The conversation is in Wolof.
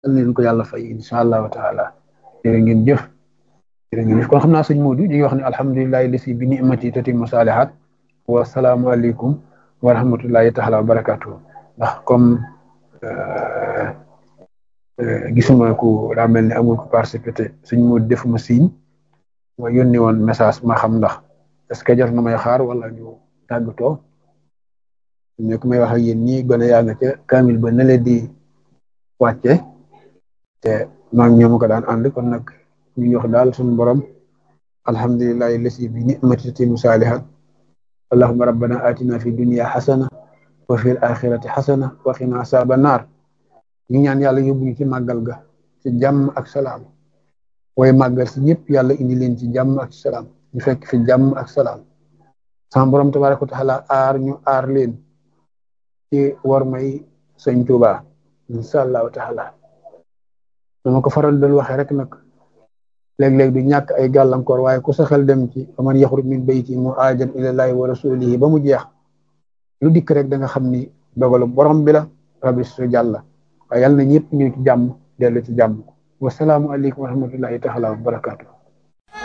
yal leen ko yàlla fay incha allahu taala jërë ngeen jëf jërë ngeen jëf kon xam naa sëñ Modou ñu ngi wax ne alhamdulilahi lasi bi nimati tatimmu saalihaat wa salaamu aleykum wa rahmatullahi taala wa barakatuh ndax comme gisuma ku daa mel ni amul ko participé sëñ Modou defuma signe ma yónni woon message ma xam ndax est-ce que jar na may xaar wala ñu tàggatoo ne ku may wax ak yéen ñii gone yaa nga ca kamil ba ne leen di wàcce te maa ngi ñoom ko daan ànd kon nag ñu ngi wax daal suñu borom alhamdulillahi lasi bi ni'mati tatimu saalihat allahumma rabbana atina fi dunya xasana wa fi axirati xasana wa qina asaaba naar ñu ñaan yàlla yóbbu ñu ci màggal ga ci jàmm ak salaam way màggal si ñëpp yàlla indi leen ci jàmm ak salaam ñu fekk fi jàmm ak salaam sama borom tabaraka wa taala aar ñu aar leen ci war may sëñ Tuuba insha allahu taala dama ko faral doon waxee rek nag léeg-léeg du ñàkk ay gàllankoor waaye ku sa xel dem ci faman yaxruj min bayti muhaajiran ilallahi wa rasulihi ba mu jeex lu dikk rek da nga xam ni dogalu borom bi la rabbi su jàlla waaye yàlla na ñëpp ñu ci jàmm dellu ci jàmm wasalaamu aleykum wa rahmatullahi taala wa barakatuh